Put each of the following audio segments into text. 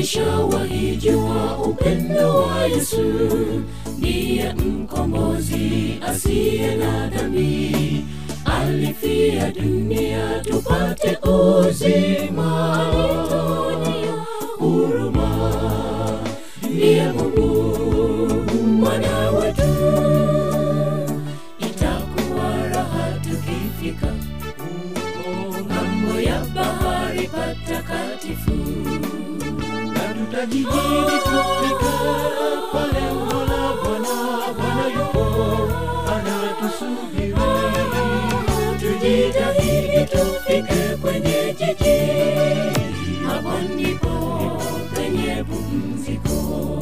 Ulishawahi jua upendo wa Yesu, ndiye mkombozi asiye na dhambi, alifia dunia tupate uzima, alituonea huruma, ndiye Mungu mwana wetu. Itakuwa raha tukifika huko ng'ambo ya bahari patakatifu na tutajijini kufika pale Mola Bwana, Bwana yupo anatusubiri. tujitahidi tufike kwenye jiji, hapo ndipo penye pumziko.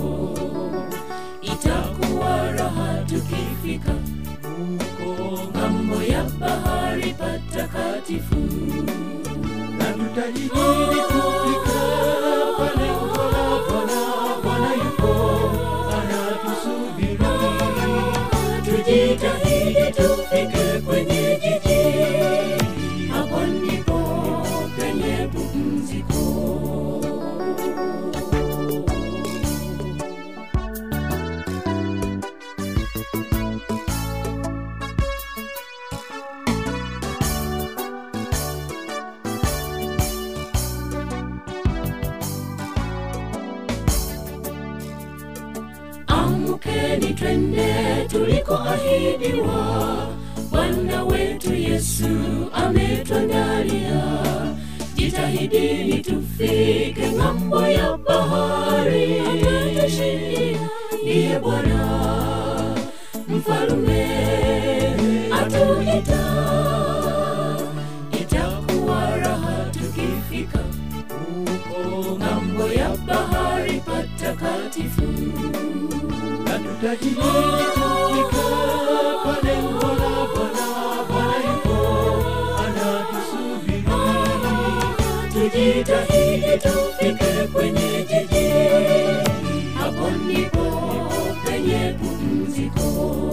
Itakuwa raha tukifika huko ng'ambo ya bahari patakatifu. na tutajijini kufika pale Mola Bwana, Bwana yupo anatusubiri. Tujitahidi tufike kwenye jiji, hapo ndipo penye pumziko. Amkeni twende tulikoahidiwa, Bwana wetu Yesu ametuandalia. Jitahidini tufike ng'ambo ya bahari, atatushindia ndiye Bwana mfalume atuita. Itakuwa raha tukifika huko ng'ambo ya bahari patakatifu. na tutajijini kufika pale Mola Bwana, Bwana yupo anatusubiri. Tujitahidi tufike kwenye jiji, hapo ndipo penye pumziko.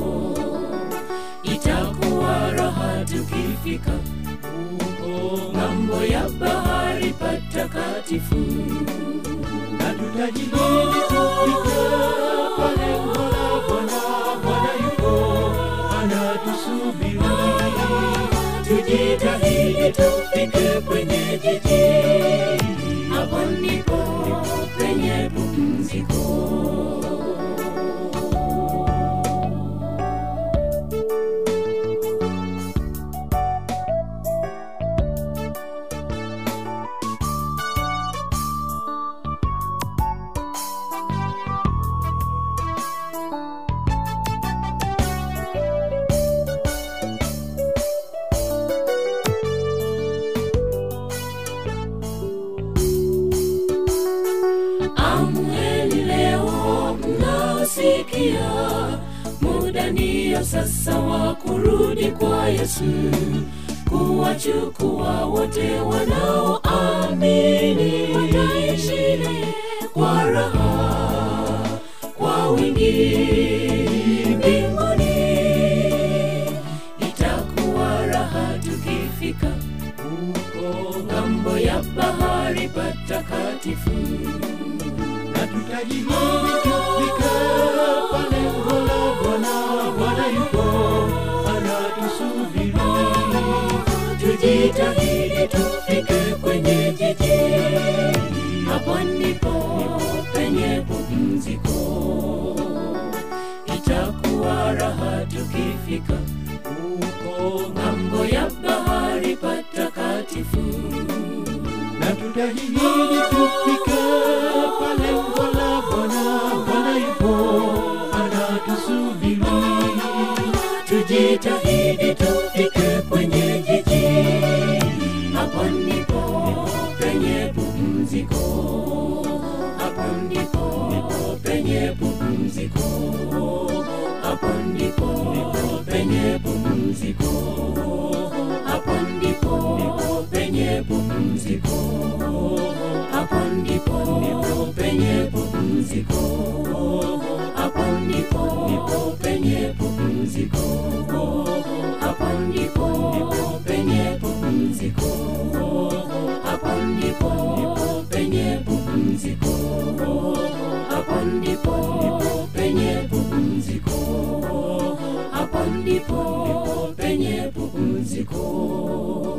Itakuwa raha tukifika huko ng'ambo ya bahari patakatifu. na tutajijini kufika pale Mola Bwana, Bwana yupo anatusubiri. Tujitahidi tufike kwenye jiji, hapo ndipo penye pumziko. Amweni leo mnaosikia, muda ndiyo sasa wa kurudi kwa Yesu, kuwachukua wote wanaoamini, wataishi naye kwa raha, kwa wingi mbinguni. Itakuwa raha tukifika huko ng'ambo ya bahari patakatifu. na tutajijini kufika pale Mola Bwana, Bwana yupo anatusubiri. Tujitahidi tufike kwenye jiji, hapo ndipo penye pumziko. Itakuwa raha tukifika huko ng'ambo ya bahari patakatifu. na tutajijini kufika pale Mola Bwana, Bwana yupo anatusubiri. Tujitahidi tufike kwenye jiji, hapo ndipo penye pumziko. Hapo ndipo penye pumziko. Hapo ndipo penye pumziko. Hapo ndipo penye pumziko. Hapo ndipo penye pumziko. Hapo ndipo penye pumziko. Hapo ndipo penye pumziko. Hapo ndipo penye pumziko. pumziko